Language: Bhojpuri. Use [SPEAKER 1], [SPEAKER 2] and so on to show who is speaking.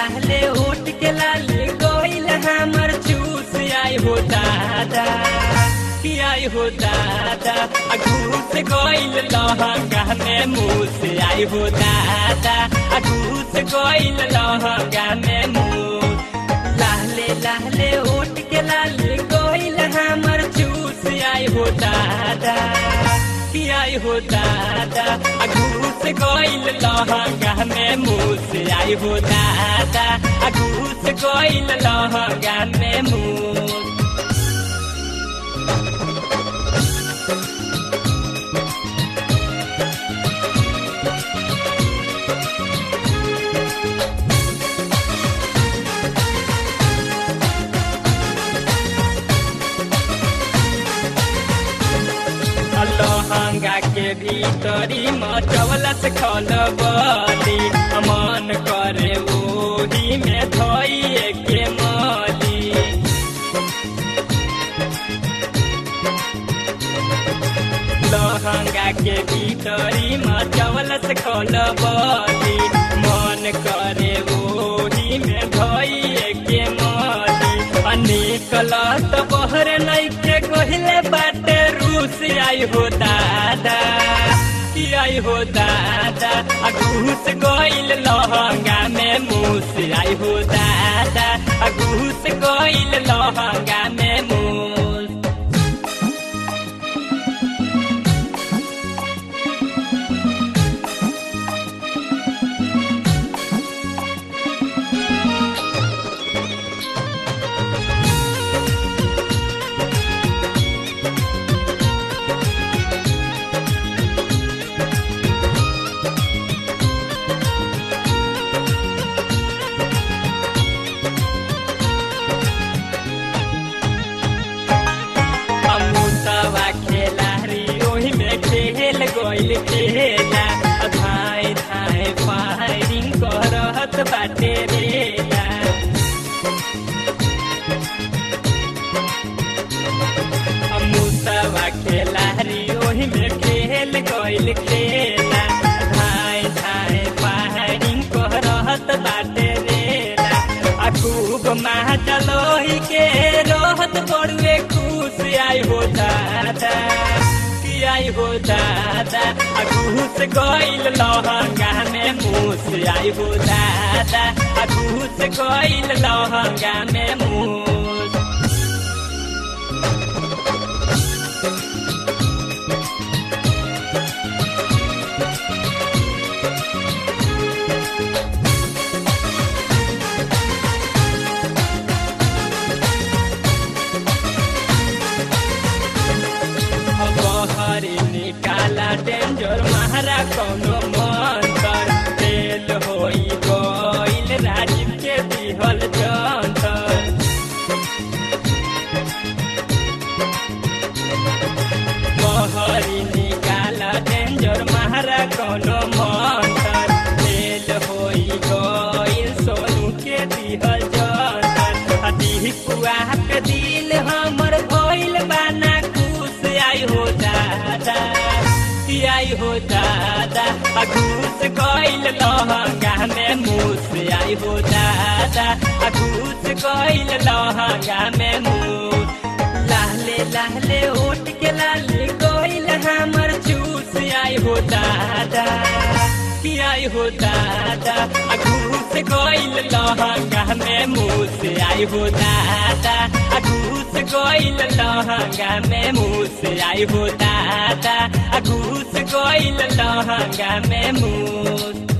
[SPEAKER 1] लाले उठ के लाले गोइल हमर चूस आई हो दादा कि आई हो दादा आ घूस गोइल लहंगा में मूस आई हो दादा आ घूस गोइल लहंगा में मूस लाले लाले उठ के लाले गोइल हमर चूस आई हो दादा कि आई हो दादा आ घूस गोइल लहंगा में मूस आई हो दादा आ घूस गोइल लहंगा में मूस लहंगा के भीतरी मचवलस खलबली मन करे ओही में धइए के मली लहंगा के भीतरी मचवलस खलबली मन करे ओही में धइए के मली अनेक लत बहर नइखे कहिले बाटे रूस आई हो दादा कि आई हो दादा आ घूस गइल लहंगा में मूस आई हो दादा आ घूस गइल लहंगा में मूस अमुतवा खेलारी ओही में खेल गइल खेला धाय धाय फायरिंग करत बाटे रेला अमुतवा खेलारी ओही में खेल गइल खेला धाय धाय फायरिंग करत बाटे रेला आ खूब महाजलोही के रहत बड़ुए खुश आई हो दादा कि आई हो दादा आ घूस गइल लहंगा में मूस आई हो दादा आ घूस गइल लहंगा में मूस बहरी निकाला डेंजर महारा कौनो मंतर तेल होई गइल राजीव के दिहल जंतर बहरी निकाला डेंजर महारा कौनो मंतर तेल होई गइल सोनू के दिहल जंतर हदी कुआ पे दिल हमर भइल बाना खुश आई हो दादा कि आई हो दादा आ घूस गइल लहंगा में मूस आई हो दादा आ घूस गइल लहंगा में मूस लाले लाले उठ के लाले गइल हमर चूस आई हो दादा कि आई हो दादा आ घूस गइल लहंगा में मूस आई हो दादा आ घूस गइल लहंगा में मूस आई हो दादा आ घूस गइल लहंगा में मूस